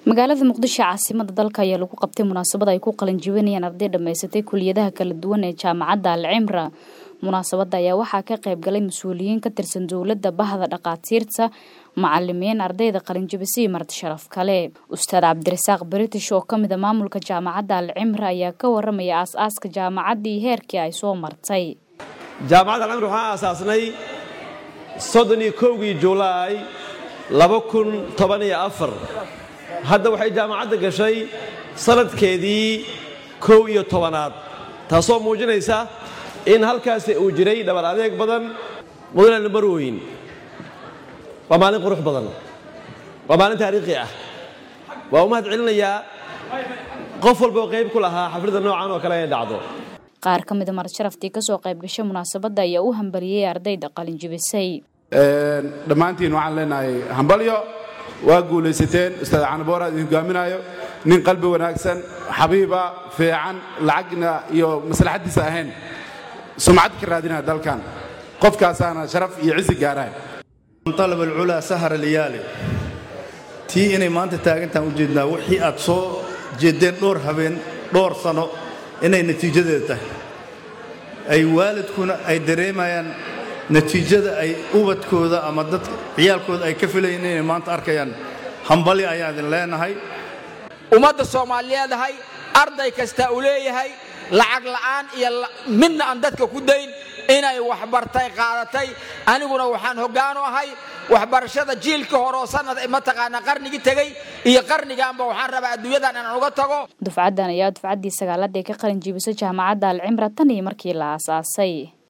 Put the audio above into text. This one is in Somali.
magaalada muqdisho caasimada dalka ayaa lagu qabtay munaasabad ay ku qalinjibinayaan arday dhammaysatay kuliyadaha kala duwan ee jaamacadda alcimra munaasabadda ayaa waxaa ka qayb galay mas-uuliyiin ka tirsan dowladda bahda dhakhaatiirta macalimiin ardayda qalinjibisay marti sharaf kale ustaad cabdirasaaq british oo kamid a maamulka jaamacadda alcimra ayaa ka waramaya aas-aaska jaamacaddii heerkii ay soo martay jaamacadda alcimra waxaan aasaasnay soddon iyo kowgii julaay laba kun toban iyo afar hadda waxay jaamacadda gashay sanadkeedii kow iyo tobanaad taasoo muujinaysa in halkaasi uu jiray dhabar adeeg badan mudane marweyn waa maalin qurux badan waa maalin taariikhi ah waa u mahad celinayaa qof walba oo qayb ku lahaa xafladda noocan oo kale inay dhacdo qaar ka mida marasharaftii kasoo qayb gashay munaasabadda ayaa u hambaliyey ardayda qalinjibisay dhammaantiin waxaan leenahay hambalyo waa guulaysateen ustaad canaboor aad idin hogaaminaayo nin qalbi wanaagsan xabiiba fiican lacagna iyo maslaxaddiisa ahayn sumcad ka raadinaya dalkan qofkaasaana sharaf iyo cisi gaarahay alab alculaa sahar alyaali tii inay maanta taagantaan u jeednaa wixii aad soo jeeddeen dhowr habeen dhowr sano inay natiijadeeda tahay ay waalidkuna ay dareemayaan natiijada ay ubadkooda ama dadka ciyaalkooda ay ka filayeen inay maanta arkayaan hambali ayaan idin leenahay ummadda soomaaliyeedahay arday kasta uu leeyahay lacag la'aan iyo midna aan dadka ku dayn inay waxbartay qaadatay aniguna waxaan hoggaanu ahay waxbarashada jiilka hore oo sanad mataqaanaa qarnigii tegey iyo qarnigaanba waxaan rabaa adduunyadan inaan uga tago dufcaddan ayaa dufcaddii sagaalada ee ka qalin jiibisay jaamacadda alcimra tan iyo markii la aasaasay